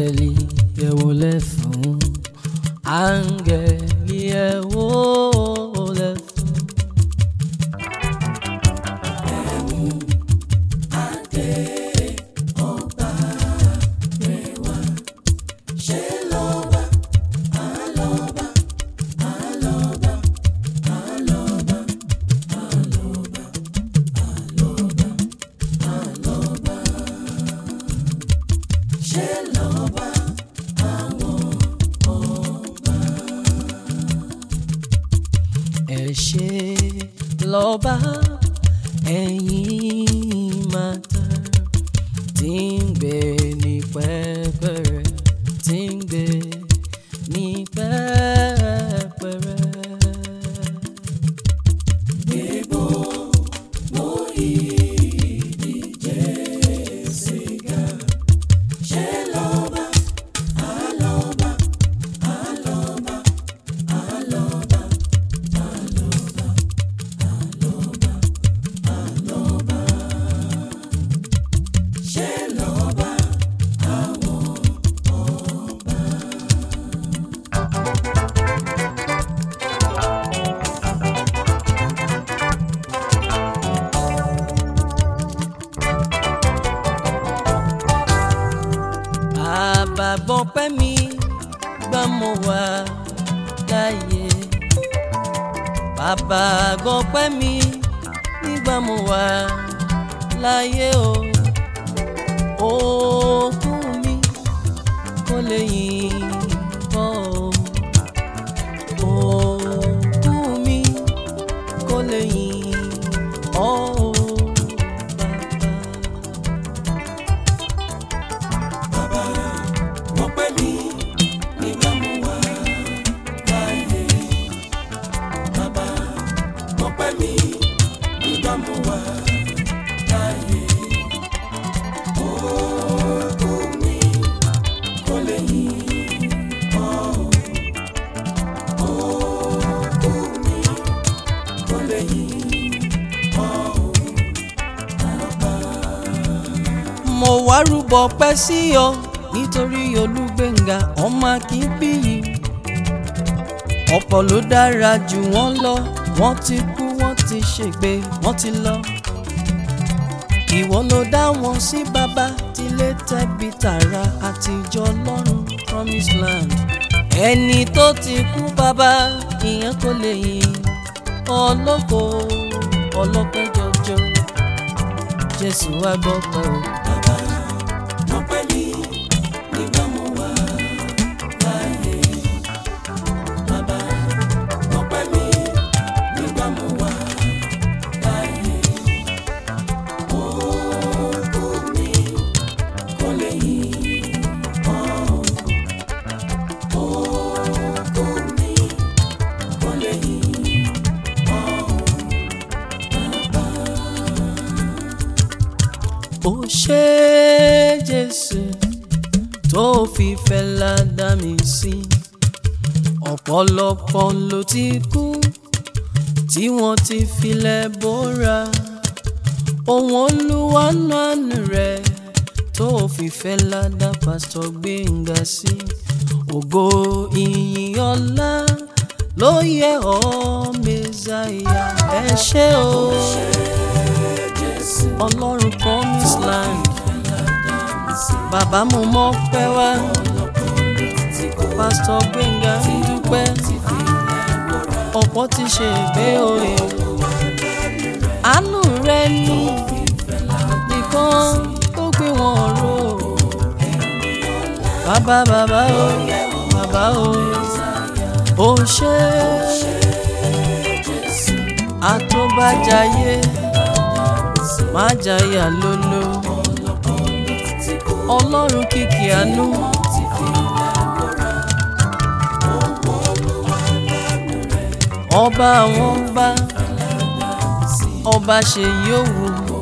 áńgẹ́lì ẹ wólẹ̀ fún áńgẹ́lì ẹ wólẹ̀ fún. ẹ ṣé lọ́ba ẹ̀yin máa ta tí ń gbé ní pẹ́pẹ́rẹ́ tí ń gbé ní pẹ́pẹ́rẹ́. bàbá gbọ́ pẹ́ mi gbà mo wà láàyè bàbá gbọ́ pẹ́ mi nígbà mo wà láàyè o òkú mi kò lè yìn bọ́ o òkú mi kò lè yìn ọ́ o bàbá. wọ́n pẹ́ mi nígbà mo wà láàyè. Bàbá wọ́n pẹ́ mi nígbà mo wà láàyè. Òkú mi kò lè yìn ọ́. Òkú mi kò lè yìn ọ́. mo wá rúbọ pẹ́ sí ọ nítorí olúgbénga ọmọ akínbíyì ọ̀pọ̀ ló dára jù wọ́n lọ wọ́n ti kú wọ́n ti ṣègbé wọ́n ti lọ ìwọ ló dá wọn sí bàbá tilé tẹbí tààrà àtijọ́ lọ́run promise land ẹni tó ti kú bàbá ìyẹn kò lè yìn ọlọ́kọ̀ ọlọ́pẹ́ jọjọ jésù wá gbọ́ pẹ́ o. wọ́n pẹ́ mi nígbà mo wà láàyè. Bàbá wọ́n pẹ́ mi nígbà mo wà láàyè. Òkú mi kò lè yìn ọ́. Òkú mi kò lè yìn ọ́. ó ṣe jésù tó fi fẹ́lá dá mi sí ọ̀pọ̀lọpọ̀ ló ti kú tí wọ́n ti filẹ̀ bóra ohun olúwa nánú rẹ̀ tó fi fẹ́lá dá pásítọ̀ gbẹ̀ngà sí ògo ìyìn ọlá ló yẹ ọ́ mẹ́sàáyà ẹ ṣé o ọlọ́run promise land bàbá mo mọ̀ pẹ́ wá pásítọ̀ gbẹ̀ngà ń dúpẹ́ ọ̀pọ̀ ti ṣe ìgbé òye àánú rẹ ní nìkan tó gbé wọn ró bàbá bàbá o bàbá o ó ṣe àtúbàjáyé má jayà lólo ọlọ́run kìkì àánú. ọba àwọn ọba ọba ṣe yóò wù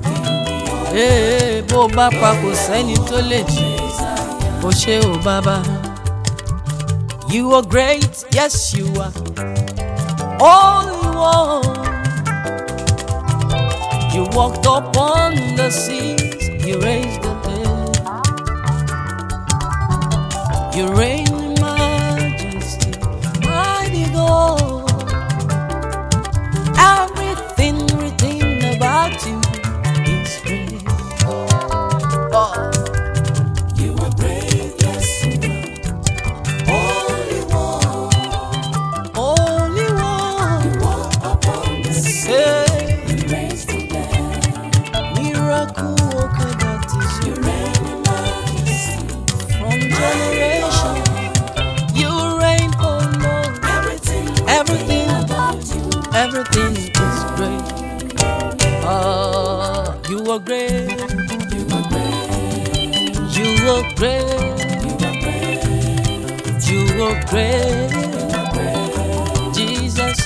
ee bó bá pa kò sẹ́ni tó lè jí kò ṣe ò bàbá. You are great, yes you are. Only one. You walked upon the seas, you raised the dead. You reign in majesty, mighty God. Everything written about you is great. Oh. You are great, yes, you are. Holy One, Holy One, walk upon the sea. say, You raise the dead. miracle worker that is You you reign in majesty. from generation. You reign, oh Lord, Everything, Everything. about you. everything is great. Ah, you are great, You are great. you are great, You are great. you are great, Jesus.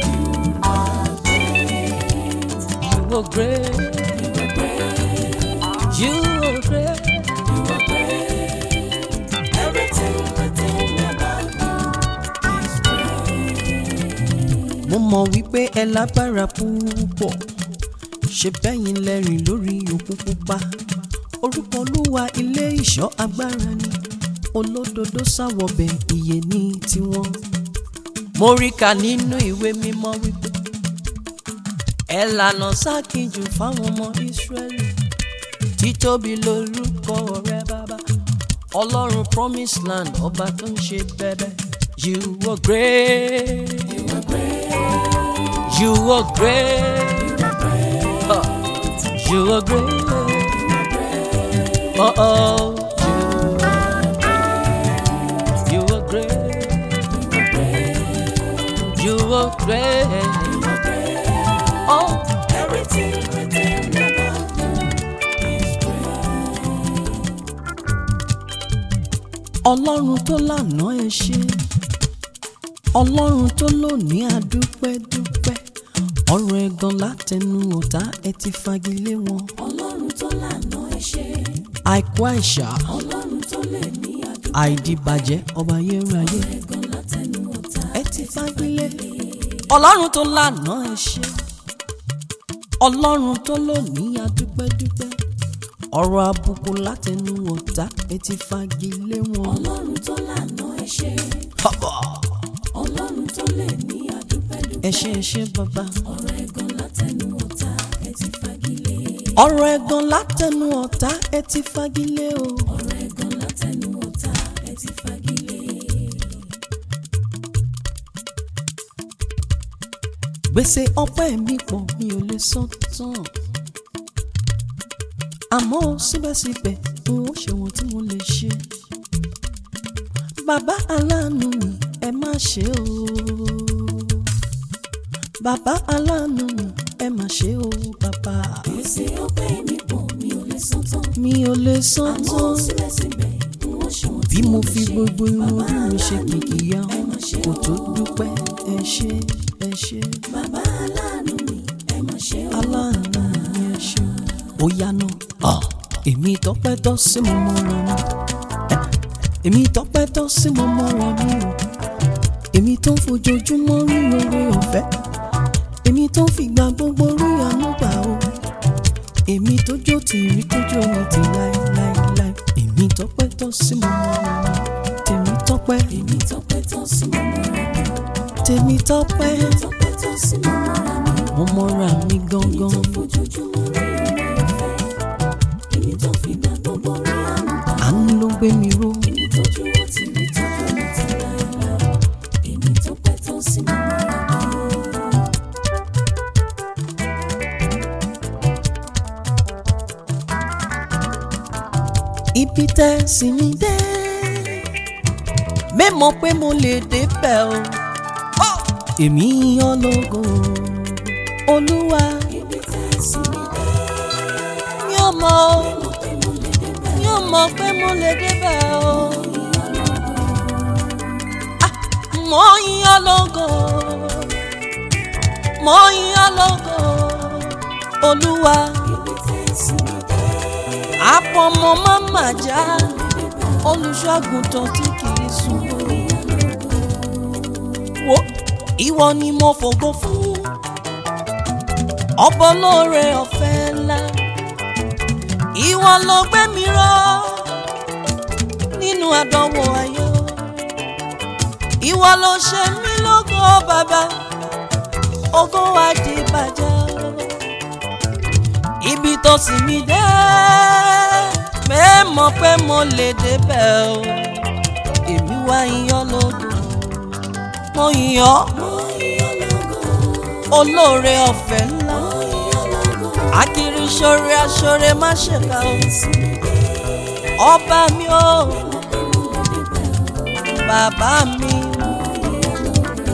You are great, you are great. You are great. Everything written about you is great. mo mọ̀ wípé ẹ lágbára púpọ̀ ṣe bẹ́yìn lẹ́rìn lórí òkun pupa orúkọ olúwa ilé ìṣọ́ agbára ni olódodo sáwọ̀bẹ̀ ìyè ní tiwọn. mo rí kà nínú ìwé mímọ́ wípé ẹ lànà sákìjù fáwọn ọmọ ìsírẹ́lì títóbi lórúkọ rẹ bàbá ọlọ́run promise land ọba tó ń ṣe bẹ́bẹ́ you were great. You are great. You are great. Huh. You are great. Oh oh. You are great. You are great. Oh. Everything written about you is great. Ọlọ́run tó lànà ẹ ṣé. Ọlọ́run tó lónìí àdúpẹ́ dúpẹ́. Ọ̀rọ̀ ẹ̀gàn látẹnu ọ̀tá ẹ ti fagilé wọn. Ọlọ́run tó lànà ẹ ṣé. Àìkú àìsà, Ọlọ́run tó lè ní àdúgbò àìdìbàjẹ́ ọba ayérayé. ẹ̀gàn látẹnu ọ̀tá. ẹ ti fagilé ọlọ́run tó lànà ẹ ṣe ọlọ́run tó lónìí adúpẹ́dúpẹ́ ọ̀rọ̀ àbùkù látẹnu ọ̀tá ẹ ti fagilé wọn. Ọlọ́run tó lànà ẹ ṣé. Haba! Ọlọ́run tó lè ní àdúgbò ẹ ṣé ẹ ṣé bàbá ọ̀rọ̀ ẹ̀gàn látẹnu ọ̀tá ẹ ti fagilé. ọ̀rọ̀ ẹ̀gàn látẹnu ọ̀tá ẹ ti fagilé o. ọ̀rọ̀ ẹ̀gàn látẹnu ọ̀tá ẹ ti fagilé. gbèsè ọpẹ́ mi pọ̀ mi ò lè san tán àmọ́ síbẹ̀síbẹ̀ n ó ṣe wọn tí mo lè ṣe bàbá aláàánú mi ẹ má ṣe o bàbá aláàánú mi ẹ má ṣe o bàbá Gbèsè ọpẹ́ mi pọ̀ mi ò lè san tán. mi ò lè san Àmọ́ tán síbẹ̀síbẹ̀ n ó ṣe wọn bí tí mo lè fi ṣe. gbogbo irun Bàbá orí mi ṣe aláàánú kìkì yá ẹ má ṣe kò tó o. dúpẹ́ ẹ ṣé ẹ ṣé. Bàbá aláàánú mi ẹ má ṣe o. aláàánú mi ẹ ṣe ó yáná èmi tọpẹ́ tọ́ sí mo mọ́ra mi Eh, èmi tọpẹ́ tọ́ sí mo mọ́ra mi o èmi tó ń fojoojúmọ́ rí oore ọ̀fẹ́ èmi tó ń fìgbà gbogbo rí àánú gbà o èmi tó jó tìrí tó jó ní ti láéláéláé èmi tọpẹ́ tọ́ sí mo mọ́ra mi tèmi tọpẹ́ Èmi tọpẹ́ tán sí mo mọ́ra mi. tèmi tọpẹ́ Tọpẹ́ tán sí mo mọ́ra mi. mo mọ́ra mi Èmi tó gangan fojoojúmọ́ rí oore ọ̀fẹ́. Èmi tó fìgbà gbogbo rí àánú gbà. àánú ló gbé mi ró. Èmi tó dúró tì mí tọ́jú mi ti láéláé. Èmi tọpẹ́ tán sí mo mọ́ra mi. ibi tẹ́ sí mi dé mẹ́mọ̀ pé mo lè débẹ̀ o èmi ọlọ́gọ́ olúwa Ibi tẹ́ sí mi dé. mi ò mọ̀ o Mo pé mo lè débẹ̀. mi ò mọ̀ pé mo lè débẹ̀ o Ah, mo yìn ọlọ́gọ́ mo yìn ọlọ́gọ́ olúwa Ibi tẹ́ sí mi dé. àpọ̀mọ́ máma já olùṣọ́àgùntàn tí kì í sùn. wo ìwọ ni mo fògo fún ọbọ lóore ọ̀fẹ́ ńlá ìwọ ló gbé mi ró nínú àdánwò ayé o ìwọ ló ṣe mí lógo bàbá ògo wa di bàjẹ́ ibi tó sì mí dé mẹ́mọ̀ pé mo lè débẹ̀ o èmi wá iyán lógo mo yàn mo yọ lógo olóore ọ̀fẹ́ ńlá mo yọ lógo akiri ṣoore aṣoore má ṣèkà o Jésù mi dé ọba mi o mo pé mo lè débẹ̀ o bàbá mi. mo yọ lógo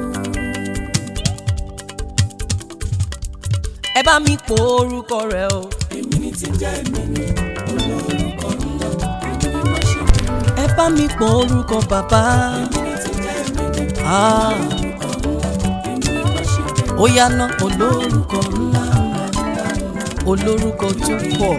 ẹ bá mi po orúkọ rẹ o èmi ni ti jẹ́ èmi ni olórúkọ ńlá èmi ni mo ṣe bẹ̀rẹ̀ ẹ bá mi po orúkọ bàbá èmi ni ti jẹ́ èmi ni Ah, olórúkọ ńlá èmi ni mo ṣe bẹ̀rẹ̀ ó yáná olórúkọ ńlá olórúkọ tó pọ̀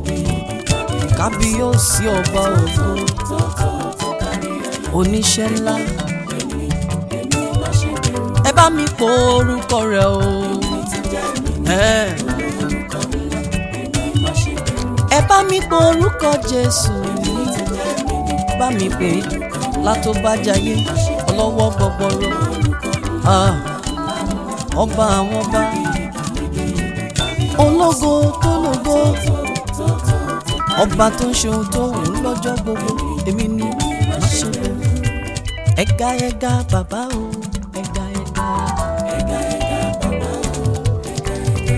kábíyèsí ọba ògo tó tó tó kárí ayé oníṣẹ́ ńlá èmi ni mo ṣe bẹ̀rẹ̀ ẹ bá mi po orúkọ rẹ o ti jẹ́ èmi ni ẹ olórúkọ ńlá èmi ni mo ṣe bẹ̀rẹ̀ ẹ bá mi po orúkọ Jésù ti jẹ́ èmi ni bá mi pè é látọ́bàjáyé ọlọ́wọ́ gbọgbọrọ Ah, ọba àwọn ọba ológo tó lógo ọba tó ń ṣe ohun tó wù ú lọ́jọ́ gbogbo èmi ni má ṣe bẹ̀rù ẹ̀ga ẹ̀ga bàbá o ẹ̀ga ẹ̀ga. ẹ̀gá ẹ̀gá bàbá o ẹ̀gá ẹ̀gá.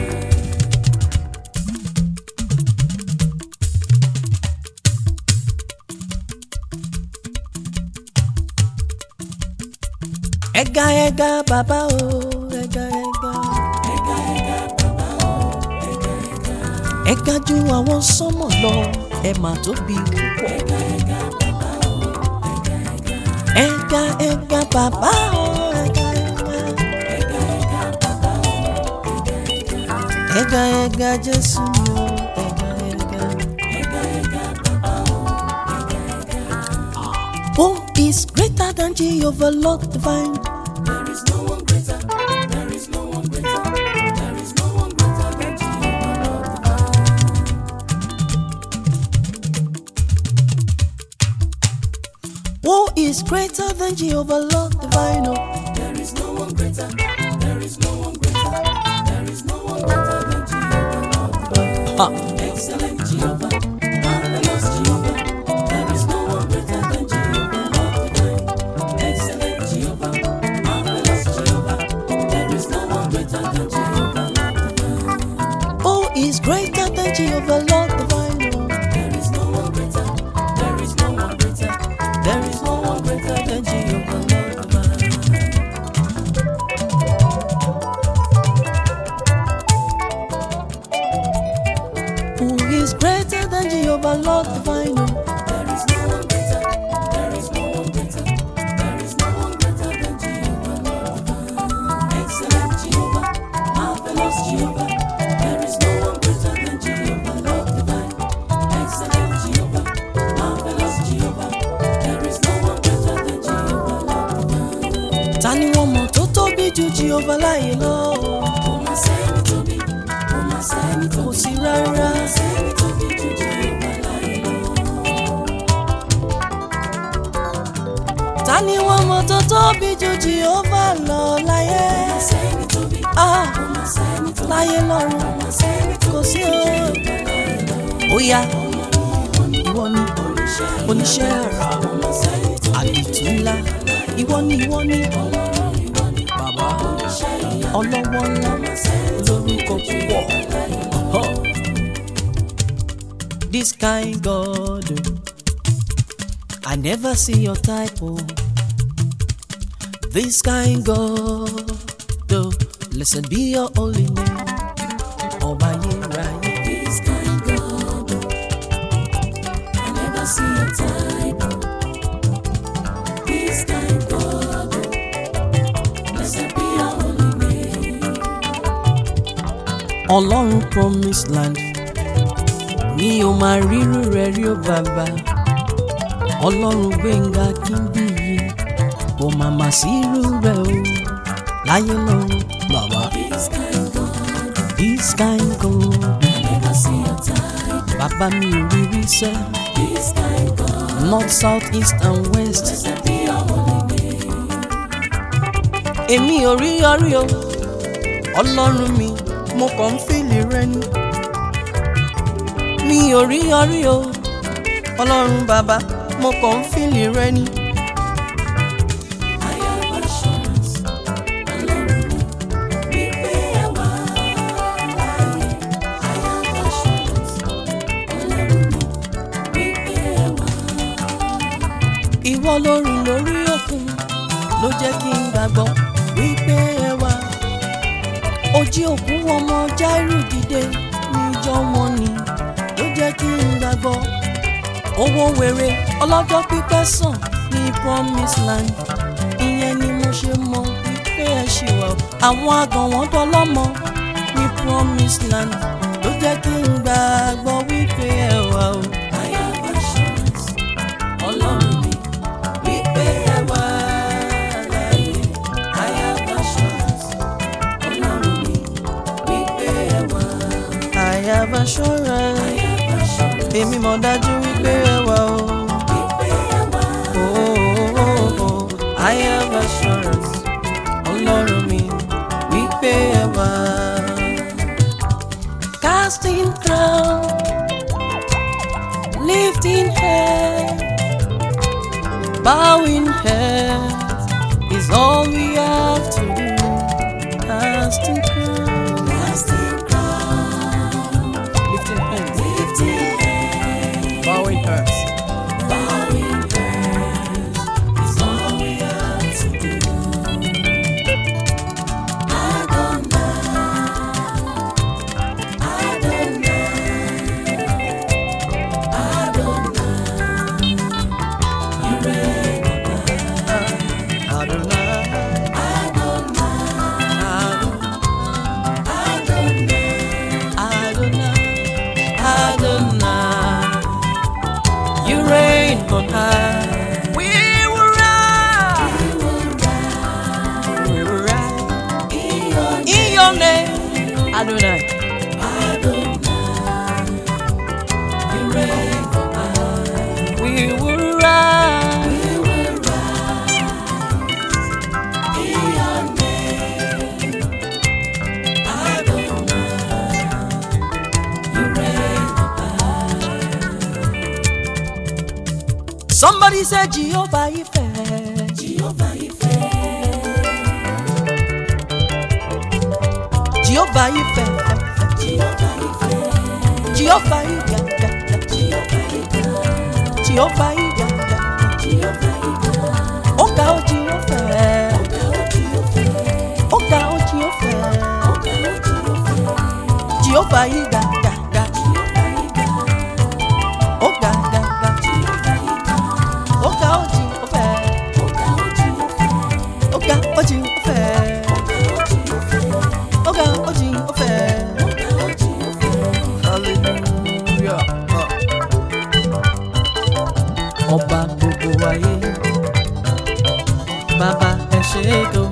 ẹ̀ga ẹ̀ga bàbá o ẹ̀ga ẹ̀ga. ẹ̀gá ẹ̀gá bàbá o ẹ̀gá ẹ̀gá. ẹ̀ga ju àwọn sánmọ̀ lọ ẹ mà tóbi púpọ̀. ẹ̀gá ẹ̀gá bàbá o ẹ̀gá ẹ̀gá. ẹ̀ga ẹ̀ga bàbá o ẹ̀ga ẹ̀ga. ẹ̀gá ẹ̀gá bàbá o ẹ̀gá ẹ̀gá. ẹ̀ga ẹ̀ga Jésù mi o ẹ̀ga ẹ̀ga. ẹ̀gá ẹ̀gá bàbá o ẹ̀gá ẹ̀gá. Who is greater than Jehovah Lord divine? There is no one greater. There is no one greater. There is no one greater than Jehovah Lord divine. Who is greater than Jehovah Lord divine? Oh, There is no one greater. There is no one greater. There is no one greater than Jehovah Lord divine. ha. Excellent Jehovah, marvelous Jehovah. There is no one greater than Jehovah Lord divine. Excellent Jehovah, marvelous Jehovah. There is no one greater than Jehovah Lord divine. Who is greater than Jehovah Lord divine? Oh, There is no one greater. There is no one greater. there is no one greater than Jehovah Lord divine. Who is greater than Jehovah Lord divine? Oh, There is no one greater. There is no one greater. There is no one greater than Jehovah Lord divine. Excellent Jehovah, marvelous Jehovah. There is no one greater than Jehovah Lord divine. Excellent Jehovah, marvelous Jehovah. There is no one greater than Jehovah Lord divine. ta ni wọ́n mọ̀ tó tóbi ju Jehovah láyé lọ? Kò má sẹ́ni tóbi, kò má sẹ́ni Kò tóbi, sí rárá. kò má sẹ́ni tóbi ju Jehovah láyé lọ. ta ni wọ́n mọ̀ tó tóbi ju Jehovah lọ láyé? Kò má sẹ́ni tóbi, Ah, kò má sẹ́ni tóbi, láyé lọ́run kò má sẹ́ni tóbi kò sí ju o. Jehovah láyé lọ. ó yá ìwọ ni oníṣẹ́ ara àdìtú ńlá ìwọ ni ìwọ ni bàbá ọlọ́wọ́ ńlá lórúkọ púpọ̀. Huh. This kind God oh, I never see your type oh. This kind God oh, blessed be your holy name ọba yíráyé. This kind God, I never see a type. This kind God, blessed be your holy name. ọlọ́run promised land mi ò máa rírú rẹ̀ rí ó bàbá ọlọ́run gbẹ̀ngà kíndìyí kò má má sí irú rẹ̀ o láyé lọ́run bàbá. This kind God, this kind God I never see a type. bàbá mi ò rí rí sẹ́ This kind God, north south east and west blessed be your holy name. èmi ò rí yọrí o ọlọ́run mi mo kàn ń fìlì rẹ ni mi ò rí yọrí o ọlọ́run bàbá mo kàn ń fìlì rẹ ni. I have assurance, Ọlọ́run mi, wípé ẹ wà láàyè. I have assurance, Ọlọ́run mi, wípé ẹ wà. ìwọ lórí lórí òkun ló jẹ́ kí n gbàgbọ́ wípé ẹ wà. ojí òkú ọmọ Jáírù dìde níjọ́ wọn ni ló jẹ́ kí n gbàgbọ́. owó wèrè ọlọ́jọ́ pípẹ́ sàn ní promise land ìyẹn ni mo ṣe mọ wípé ẹ ṣì wà. o. àwọn àgàn wọn dọlọ́mọ ní promise land ló jẹ́ kí n gbàgbọ́ wípé ẹ wà o. I have assurance, Ọlọ́run mi, wípé ẹ wà láàyè. I have assurance, Ọlọ́run mi, wípé ẹ wà. I have assurance. I have assurance, èmi mọ̀ dájú wípé ẹ wà o. wípé ẹ wà. Oh, oh, oh, oh. I have assurance. Ọlọ́run mi wípé ẹ wà. Casting crown, lifting head, bowing head is all we have to do. Casting crown, Casting crown, lifting hands, lifting hands, bowing heads. bowing heads is all we have to do. You reign on high. We will rise. We will rise. In your name, Adonai. We will rise. Somebody said Jehovah Ife. Jehovah Ife, Jehovah Ife. Jehovah Ife, Jehovah Ife. Jehovah Ife, Jehovah Ife. Jehovah Ife, Ọ̀gá o Jehovah. Ọ̀gá o Jehovah. Jehovah Ife. Ọ̀gá ga ga. Ọ̀gá o Jehovah. Ọ̀gá o Jehovah. Ọ̀gá o Jehovah. Hallelujah. Ọba gbogbo ayé, bàbá ẹ ṣé gan.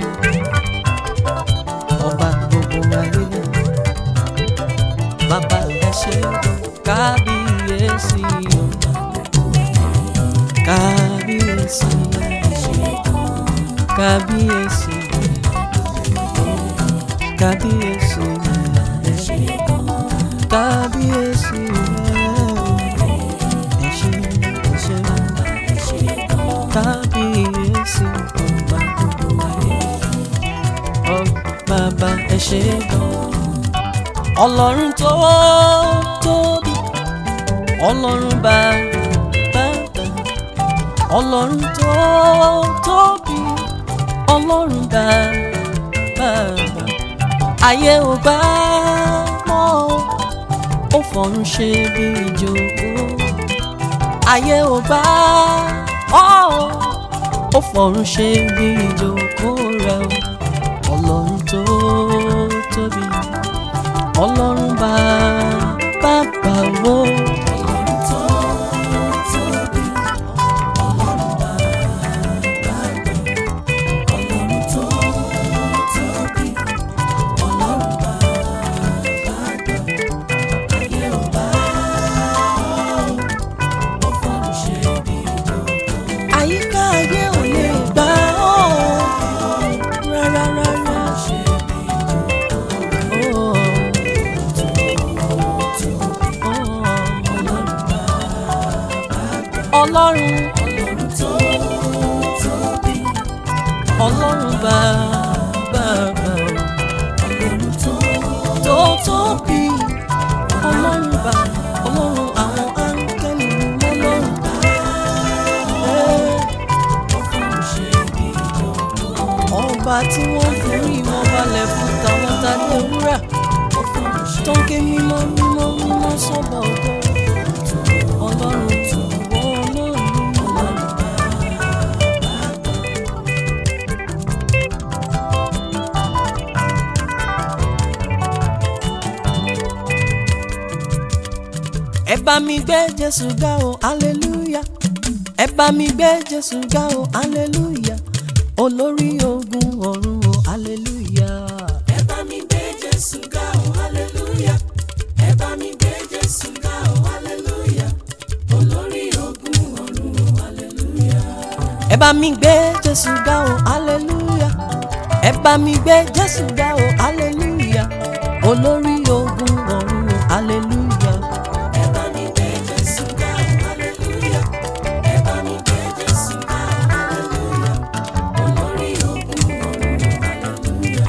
Ọba gbogbo ayé, bàbá ẹ ṣé gan. Kábíyèsí o, kábíyèsí, kábíyèsí, kábíyèsí, kábíyèsí ẹ ṣé ẹ ṣé kábíyèsí ọba gbogbo ayé ọ bàbá ẹ ṣé gan ọlọ́run tó tóbi ọlọ́run bàbá ọlọ́run tó tóbi ọlọ́run bàbá ayé ò gbà mọ́ ó fọ̀run ṣe bí ìjókòó ayé ò gbà ọ́ ó fọ̀run ṣe bí ìjókòó rẹ̀ o ọlọ́run tó tóbi ọlọ́run bá bàbá wo àyíká ayé ò lè gbà ọ́ rárá ọlọ́run bàbá ọlọ́run tó tó tóbi ọlọ́run bá ọlọ́run àwọn áńgẹ́lì mímọ́ lọ́run bá ọ̀fọ̀run ṣe bí ìjọba ọba tí wọ́n forí wọn balẹ̀ fún tàwọn tàbí ewúrà ọ̀fọ̀run ṣe tó ń ké mímọ́ mímọ́ mímọ́ sọ́ba ògo ọlọ́run tó wọ́n ọlọ́run ọlọ́run ẹ bá mi gbé jésù ga o hallelujah ẹ bá mi gbé jésù ga o hallelujah olórí ogun ọ̀run o hallelujah. ẹ bá mi gbé jésù ga o hallelujah ẹ bá mi gbé jésù ga o hallelujah olórí ogun ọ̀run o hallelujah ẹ bá mi gbé jésù ga o hallelujah ẹ bá mi gbé jésù ga o hallelujah olórí ogun ọ̀run o hallelujah. ẹ bá mi gbé jésù ga o hallelujah ẹ bá mi gbé jésù ga o hallelujah olórí ogun ọ̀run o hallelujah.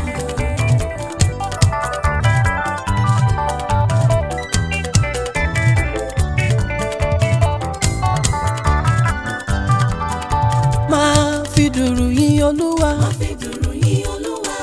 máa fi dùrù yìn olúwa Má fi dùrù yìn Olúwa.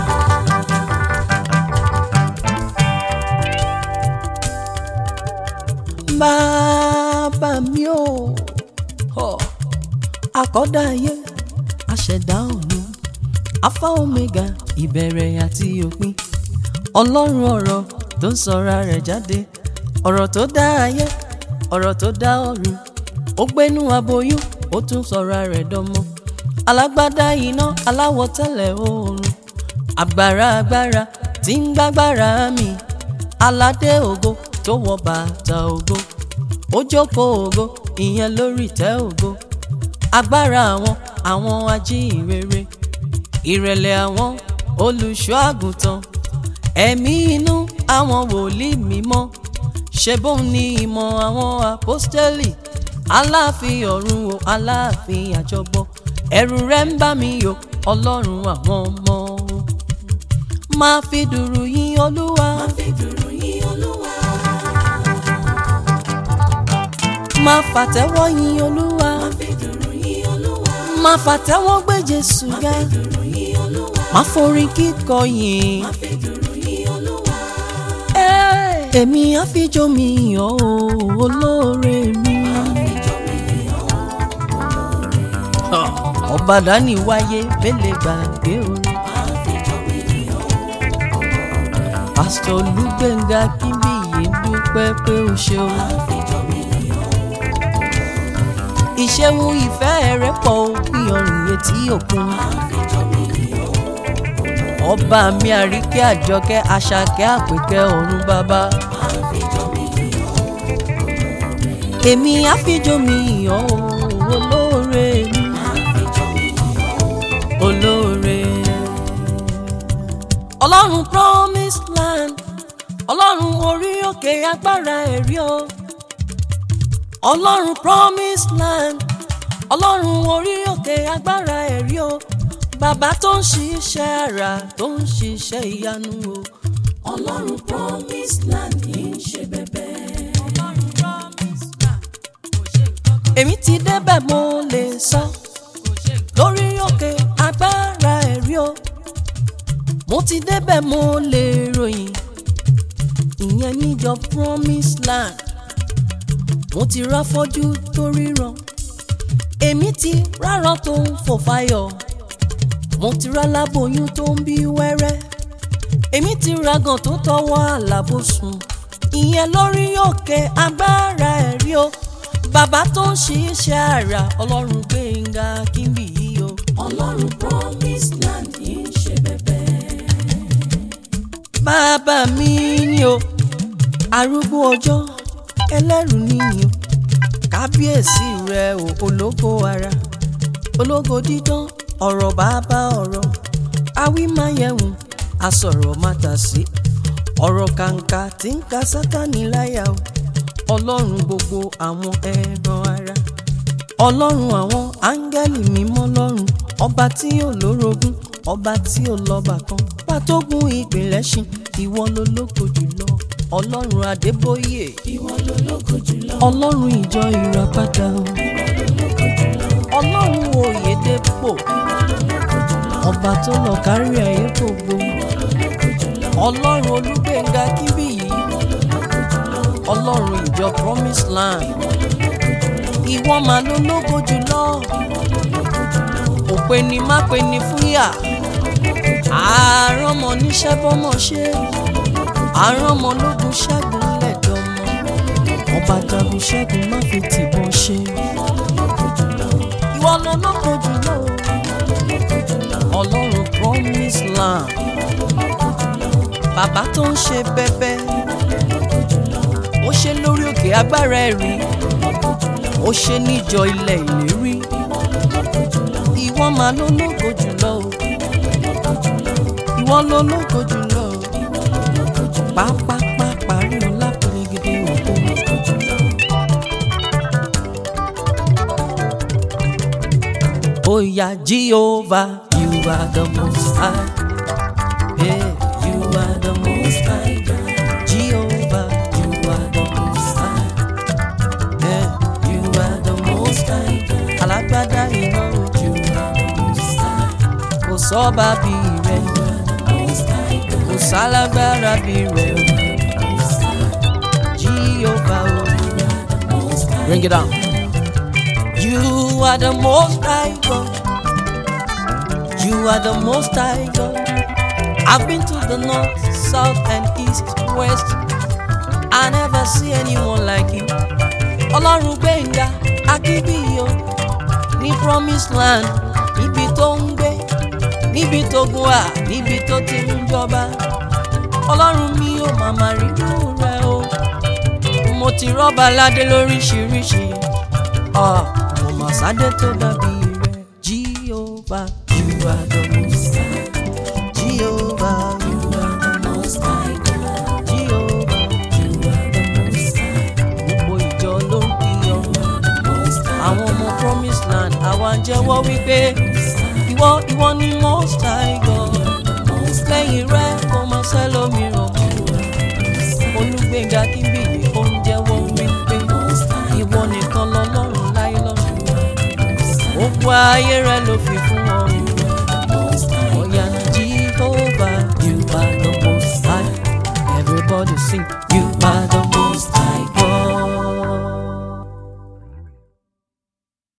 bàbá mi ò họ àkọ́dá ayé aṣẹ̀dá ọ̀run alpha omega ìbẹ̀rẹ̀ àti òpin ọlọ́run ọ̀rọ̀ tó ń sọra rẹ̀ jáde ọ̀rọ̀ tó dá ayé ọ̀rọ̀ tó dá ọ̀run ó gbénú aboyún ó tún sọra rẹ̀ dọ́mọ alágbádá iná aláwọ̀ tẹ́lẹ̀ oòrùn agbára agbára tí ń gbágbára mi aládé ògo tó wọ bàtà ògo ó jókòó ògo ìyẹn lórí ìtẹ́ ògo agbára àwọn àwọn ajíhìnrere ìrẹ̀lẹ̀ àwọn olùṣọ́ àgùntàn ẹ̀mí inú àwọn wòlíì mímọ́ ṣe bóun ní ìmọ̀ àwọn àpọ́stẹ́lì aláàfin ọ̀run o aláàfin àjọbọ ẹ̀rù rẹ̀ ń bà mí o ọlọ́run àwọn ọmọ o máa fi dùrù yìn olúwa Má fi dùrù yìn Olúwa. máa fàtẹ́wọ́ yìn olúwa Má fi dùrù yìn Olúwa. máa fàtẹ́wọ́ gbé jésù Má ga fi dùrù yìn Olúwa. máa forin kíkọ yìn. Má fi dùrù yìn Olúwa. èmi àfijọ́ mi yàn ó olóore mi. ọba dání wáyé bẹ́lẹ̀ gbàgbé orin. pásítọ̀ olúgbẹ̀ngà kíbíyì dúpẹ́ pé ó ṣeun. ìṣeun ìfẹ́ rẹ̀ pọ̀ ó bí ọrùn etí òkun. ọba mi àríkẹ́ àjọkẹ́ àṣàkẹ́ àpèkẹ́ ọ̀run bàbá. èmi àfijọ́ mi yàn ó olóore mi olóore. ọlọ́run promise land ọlọ́run orí òkè agbára ẹ̀rí o. ọlọ́run promise land ọlọ́run orí òkè agbára ẹ̀rí o. bàbá tó ń ṣiṣẹ́ àrà tó ń ṣiṣẹ́ ìyanu o. Ọlọ́run promise land kì í ṣe bẹ̀bẹ̀. èmi ti débẹ̀ mo lè sọ lórí òkè agbára ẹ̀rí o mo ti débẹ̀ mo lè ròyìn ìyẹn níjọ promise land mo ti ráfọ́jú tó ríran èmi ti rárán tó ń fò fáyọ̀ mo ti rálábòyún tó ń bí wẹ́rẹ́ èmi ti ragàn tó tọwọ́ àlàbòsùn ìyẹn lórí òkè agbára ẹ̀rí o bàbá tó ń ṣiṣẹ́ àrà ọlọ́run gbẹ̀ngà kíndì yìí o. Ọlọ́run promise land kì í ṣe bẹ̀bẹ̀. bàbá mi ni o arúgbó ọjọ́ ẹlẹ́rù níyì o kábíyèsí rẹ o ológo ara ológo dídán ọ̀rọ̀ bàbá ọ̀rọ̀ awímáyẹ̀wò asọ̀rọ̀ mátàsí ọ̀rọ̀ kàǹkà tí ń ka sátánì láyà o ọlọ́run gbogbo àwọn ẹran ara ọlọ́run àwọn áńgẹ́lì mímọ́ lọ́run ọba tí ò lórogún ọba tí ò lọ́ba kan pàtógun ìpìlẹ̀ ṣin ìwọ ló lóko jùlọ ọlọ́run adébóyè ìwọ ló lógo jùlọ ọlọ́run ìjọ ìràpadà o ọlọ́run òyedèpò ọba tó lọ kárí ayé gbogbo ọlọ́run olúgbénga kíbíyì ọlọ́run ìjọ promise land ìwọ máa ló lógo jùlọ òpè ni má pe ni fúyà àárọ̀mọ níṣẹ́ bọ́mọ ṣe àárọ̀mọ lógun ṣẹ́gun lẹ́dọ̀ọ́mọ ọba jagun ṣẹ́gun má fi tìbọn ṣe ìwọ ló lógo jùlọ ọlọ́run promise land bàbá tó ń ṣe bẹ́bẹ́ ó ṣe lórí òkè agbára ẹ̀rí ó ṣe níjọ ilẹ̀ ìlérí ìwọ máa ló lógo jùlọ o ìwọ ló lógo jùlọ o pápápá parí ọlá pèrègede òkú. Oya Jehovah, you are the most high. Yeah, you are the most high God. Jehovah, you are the most high. Yeah, you are the most high God. Alágbádá iná ojú kò sọ́ba bí rẹ̀ kò sálágbára bí rẹ̀ o. Jehovah, oh, bring it down. You are the most high God. You are the most high God. I've been to the north, south, and east, west. I never see anyone like you. Ọlọ́run Gbénga Akínbíyì ní promised land níbi tó ń gbé níbi tó gùn wà níbi tó ti ń jọba. Ọlọ́run mi ò màmá rírú rẹ o. Mo ti rọ́bà ládé lóríṣiríṣi. Ah, mo mà sádé tó dàbí rẹ̀. Jehovah, you are the most high. Jehovah, you are the most high God. Jehovah, you are the most high. Gbogbo ìjọ ló ń kíyọ. Àwọn ọmọ promise land àwa ń jẹ́wọ́ wípé ìwọ ìwọ ni most high God. Lẹ́yìn rẹ̀ kò mọ sẹ́lómi.